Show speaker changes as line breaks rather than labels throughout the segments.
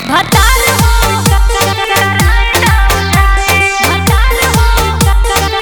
भतार हो भतार हो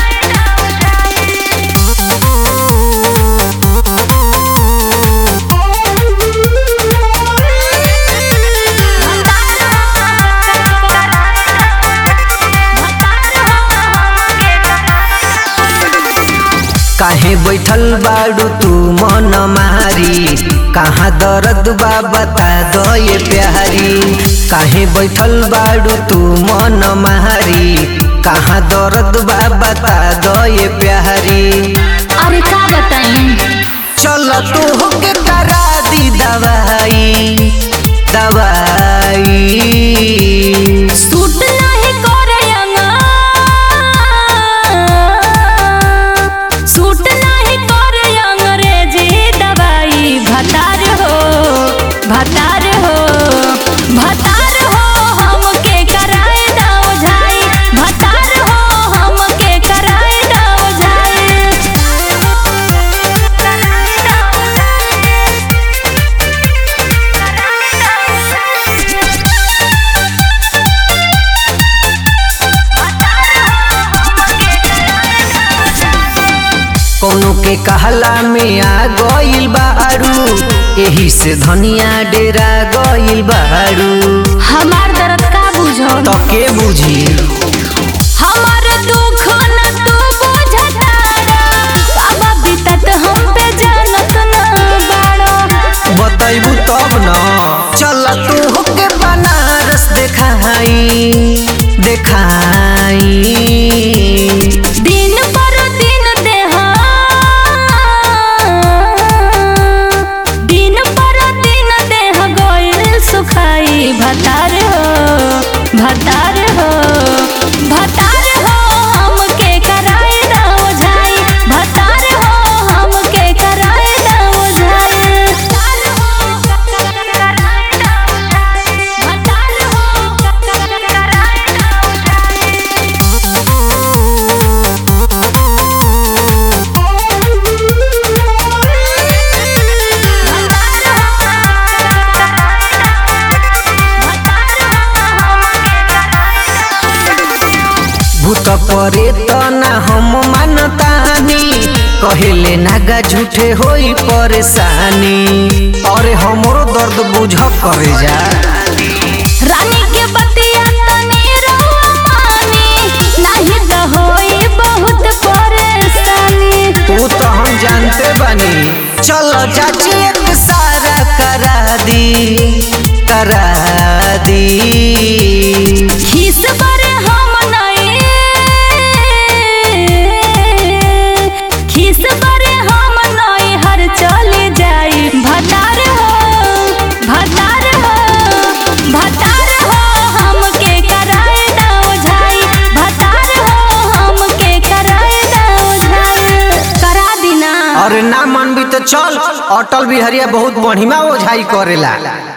काहे बैठल बाड़ू तू मन मारी कहाँ दर्द बा बता दो ये प्यारी काहे बैठल बाड़ू तू मन मारी कहाँ दर्द बा बता दो ये प्यारी
अरे का बताई
चल तू होके करा दी दवाई दवाई
सूट नाही करे अंगा सूट नाही करे अंग्रेजी दवाई भतार हो भतार हो भतार हो हमके कराए दाव झाई भतार हो हमके कराए दाव
कोनो के कहला में आ गइल बारू एही से धनिया डेरा गइल बारू
हमार दर्द का बुझो
तो के बुझी
हमार दुख न तू बुझतारा अब बीतत हम पे जानत न बाड़ो
बतैबू तब न चल तू होके बनारस देखाई देखाई
दिन पर दिन देहा दिन पर दिन देह गइल सुखाई भतार हो भतार हो भतार हो हमके कराए दाव झाई भतार हो हमके कराए दाव झाई भतार हो कराए दाव झाई भतार हो कराए दाव झाई
भूत परे त ना हम मानतानी कहेले नागा झूठे होई परेशानी अरे हमरो दर्द बुझ करे जा
रानी के बतिया तनी रहुआ मानी नाही त होई बहुत परेशानी
तू तो हम जानते बनी चलो चाची एक सारा करा दी करा दी
खिस पर हम नहीं खिस पर हम नहीं हर चले जाई भतार हो भतार हो भतार हो हमके कराए दाव झाई भतार हो हमके कराए दाव झाई करा दिना
और ना मन भी तो चल अटल बिहरिया बहुत बढ़िया ओझाई करेला